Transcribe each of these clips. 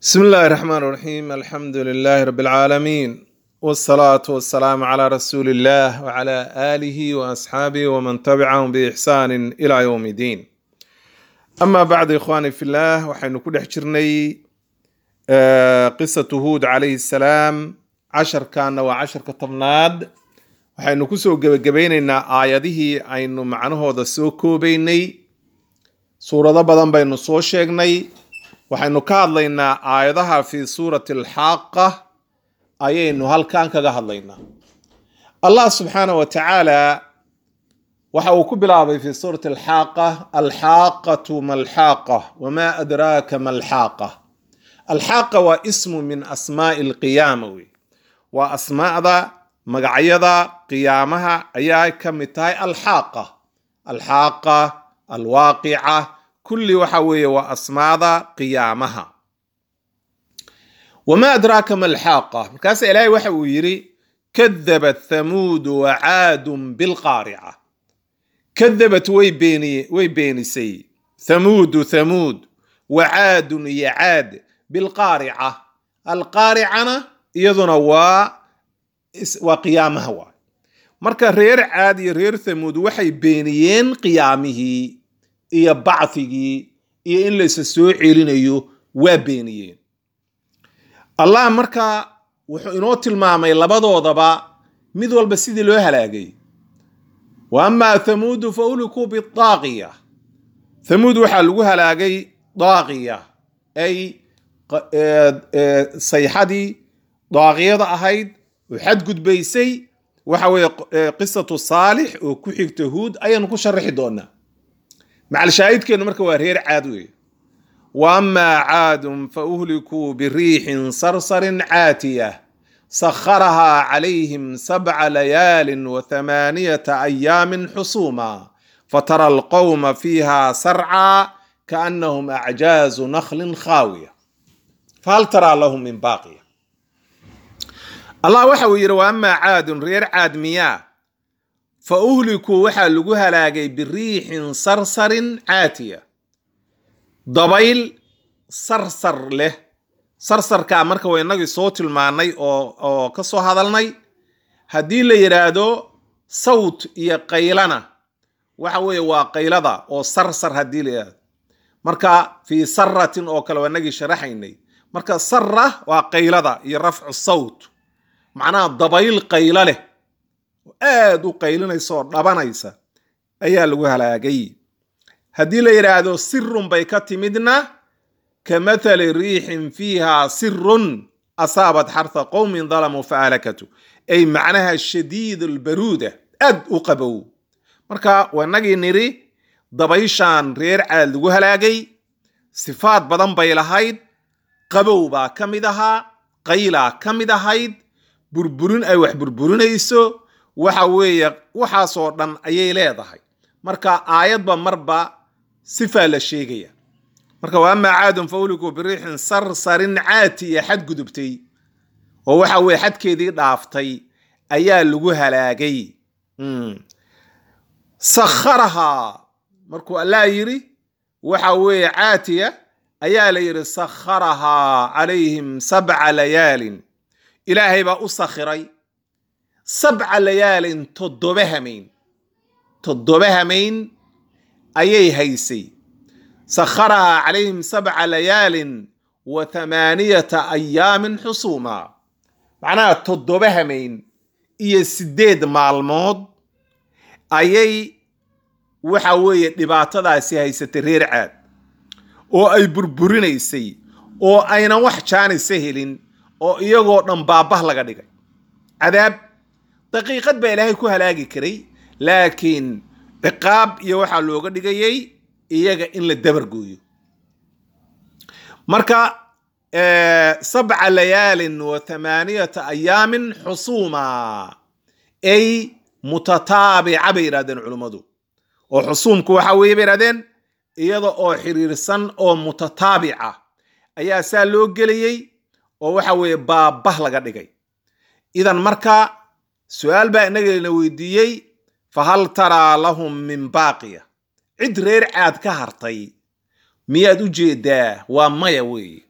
بسم الله الرحمن الرحيم الحمد لله رب العالمين والصلاة والسلام على رسول الله وعلى آله وأصحابه ومن تبعهم بإحسان إلى يوم الدين أما بعد إخواني في الله وحين كل حجرني آه، قصة هود عليه السلام عشر كان وعشر كطبناد waxaynu kusoo gebagabaynaynaa aayadihii aynu macnahooda soo koobaynay suurado badan baynu soo sheegnay waxaynu ka hadlaynaa aayadaha fi suurati alxaaqa ayaynu halkan kaga hadlaynaa allah subxaanah wa tacaala waxa uu ku bilaabay fi suurati alxaaqa alxaaqatu malxaaqa wama adraaka malxaaqa alxaaqa waa ismu min asmaai alqiyaama wey waa asmaada magacyada qiyaamaha ayaa ka mid tahay alxaaqa alxaaqa alwaaqica kulli waxa weeye waa asmaada qiyaamaha wamaa adraaka ma alxaaqa markaasa ilaahay waxa uu yidhi kadabat thamuudu wacaadun bilqaarica kadabat way beeniye way beenisay thamuudu thamuud wacaadun iyo caad bilqaarica alqaaricana iyaduna waa waa qiyaamaha waay marka reer caad iyo reer thamuud waxay beeniyeen qiyaamihii iyo bacthigii iyo in laysa soo celinayo waa beeniyeen allah marka wuxuu inoo tilmaamay labadoodaba mid walba sidii loo halaagay wa amaa thamuudu fa ulikuu bidaaqiya thamuud waxaa lagu halaagay daaqiya ay sayxadii daaqiyada ahayd oo xadgudbaysay waxa weeye qisatu saalix oo ku xigta huud ayaanu ku sharaxi doonaa macalshaahidkeenu marka waa reer caad weeye wa amaa caadun fa uhlikuu biriixin sarsarin caatiya sakharahaa calayhim sabca layaalin wa thamaaniyata ayaamin xusuuma fatara alqowma fiiha sarcaa kaannahum acjaazu nakhlin khaawiya fahal taraa lahum min baaqiya allah waxa uu yidhi wa amaa caadun reer caad miyaa fa uhlikuu waxaa lagu halaagay biriixin sarsarin caatiya dabayl sarsar leh sarsarkaa marka waa inagii soo tilmaanay oo oo ka soo hadalnay haddii la yidhaahdo sawt iyo qaylana waxa weeye waa qaylada oo sarsar haddii la yidhahdo marka fii saratin oo kale waa inagii sharaxaynay marka sara waa qaylada iyo rafcu sawt macnaha dabayl qaylo leh oo aada u qaylinaysa oo dhabanaysa ayaa lagu halaagay haddii la yidhaahdo sirun bay ka timidna ka mathali riixin fiiha sirun asaabat xartha qowmin dalamuu fa ahlakatu ay macnaha shadiid albaruuda aad u qabow marka wanagii nidhi dabayshan reer caad lagu halaagay sifaad badan bay lahayd qabow baa ka mid ahaa qaylaa ka mid ahayd burburin ay wax burburinayso waxa weeye waxaasoo dhan ayay leedahay marka aayadba marba sifaa la sheegaya marka wa amaa caadun fa ulikuu biriixin sarsarin caatiya xadgudubtay oo waxa weye xadkeedii dhaaftay ayaa lagu halaagay sakharahaa markuu allah yidhi waxa weeye caatiya ayaa la yidhi sakharahaa calayhim sabca layaalin ilaahay baa u sakhiray sabca layaalin toddoba hamayn toddoba hamayn ayay haysay sakharahaa calayhim sabca layaalin wa thamaaniyata ayaamin xusuuma macnaha toddoba hamayn iyo siddeed maalmood ayay waxa weeye dhibaatadaasi haysatay reer caad oo ay burburinaysay oo aynan wax jaanisa helin oo iyagoo dhan baabah laga dhigay cadaab daqiiqad baa ilaahay ku halaagi karay laakiin ciqaab iyo waxaa looga dhigayay iyaga in la dabargooyo marka sabca layaalin wa thamaaniyata ayaamin xusuuma ay mutataabica bay yidhahdeen culummadu oo xusuumku waxa weeye bay yidhahdeen iyada oo xiriirsan oo mutataabica ayaa saa loo gelayey oo waxa weeye baabah laga dhigay idan marka su-aal baa inagana weydiiyey fa hal taraa lahum min baaqiya cid reer caad ka hartay miyaad u jeedaa waa maya weeye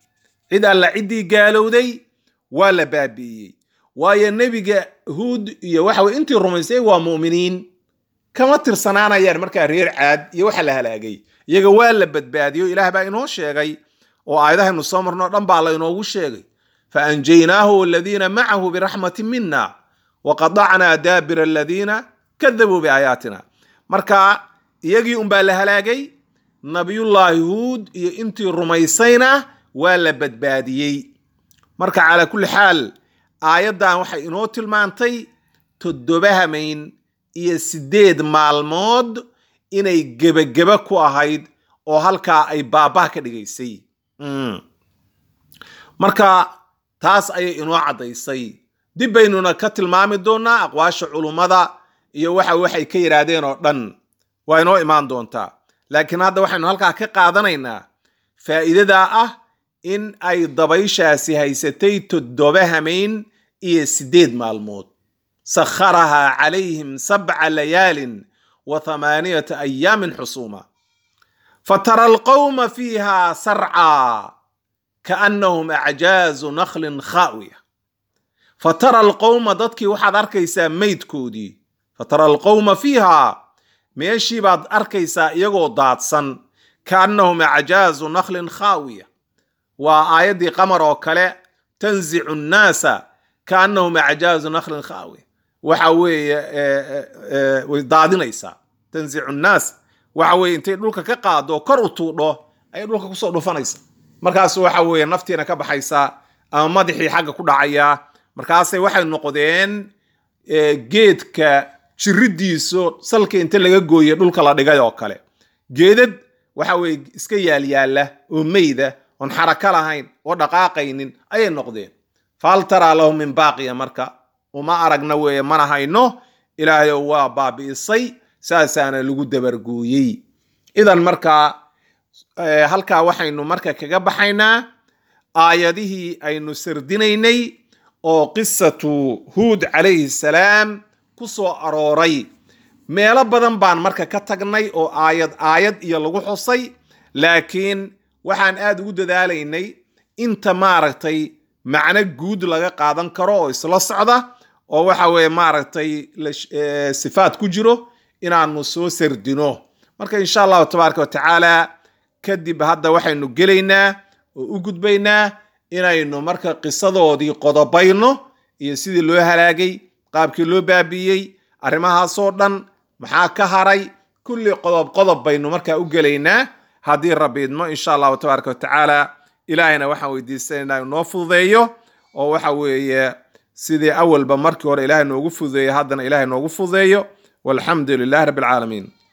cid alla ciddii gaalowday waa la baabi'iyey waayo nebiga huud iyo waxa weye intii rumaysay waa mu'miniin kama tirsanaanayaan markaa reer caad iyo waxa la halaagay iyaga waa la badbaadiyo ilaah baa inoo sheegay oo aayadahaynu soo marno dhan baa la inoogu sheegay fa anjaynaahu waladiina macahu biraxmatin mina waqadacnaa daabira aladiina kadabuu biaayaatina marka iyagii unbaa la halaagay nabiyullaahi huud iyo intii rumaysayna waa la badbaadiyey marka calaa kulli xaal aayaddan waxay inoo tilmaantay toddoba hamayn iyo siddeed maalmood inay gebageba ku ahayd oo halkaa ay baabah ka dhigaysay marka taas ayay inoo caddaysay dib baynuna ka tilmaami doonnaa aqwaasha culummada iyo waxa waxay ka yidhaahdeen oo dhan waa inoo imaan doontaa laakiin hadda waxaynu halkaa ka qaadanaynaa faa'iidadaa ah in ay dabayshaasi haysatay toddoba hamayn iyo siddeed maalmood sakharahaa calayhim sabca layaalin wa thamaaniyata ayaamin xusuuma fatara alqawma fiiha sarcaa kaannahum acjaazu nakhlin khaawiya fatara alqowma dadkii waxaad arkaysaa meydkoodii fatara alqowma fiiha meeshii baad arkaysaa iyagoo daadsan kaannahum acjaazu nakhlin khaawiya waa aayaddii qamar oo kale tanzicu nnaasa kaannahum acjaazu nakhlin khaawiya waxa weeye way daadinaysaa tanzicu nnaas waxa weeye intay dhulka ka qaado kor u tuudho ayay dhulka kusoo dhufanaysa markaas waxa weeye naftiina ka baxaysaa ama madaxii xagga ku dhacayaa markaasay waxay noqdeen geedka jiridiisu salka inta laga gooye dhulka la dhigay oo kale geedad waxa weye iska yaalyaala oo meyda oon xaraka lahayn oo dhaqaaqaynin ayay noqdeen fahal taraa lahu min baaqiya marka uma aragna weeye mana hayno ilaahayo waa baabi'isay saasaana lagu dabargooyey idan markaa halkaa waxaynu marka kaga baxaynaa aayadihii aynu sardinaynay oo qisatu huud calayhi salaam ku soo arooray meelo badan baan marka ka tagnay oo aayad aayad iyo lagu xusay laakiin waxaan aad ugu dadaalaynay inta maaragtay macno guud laga qaadan karo oo isla socda oo waxa weeye maaragtay sifaad ku jiro inaanu soo sardino marka insha allahu tabaaraka wa tacaala kadib hadda waxaynu gelaynaa oo u gudbaynaa inaynu marka qisadoodii qodobayno iyo sidii loo halaagay qaabkii loo baabiiyey arrimahaasoo dhan maxaa ka haray kulli qodob qodob baynu markaa u gelaynaa haddii rabbi idmo insha allahu tabaaraka wa tacaala ilaahayna waxaan weydiisanaynaa inoo fududeeyo oo waxa weeye sidii awalba markii hore ilaahay noogu fududeeyo haddana ilaahay noogu fududeeyo walxamdu lilahi rabbi alcaalamiin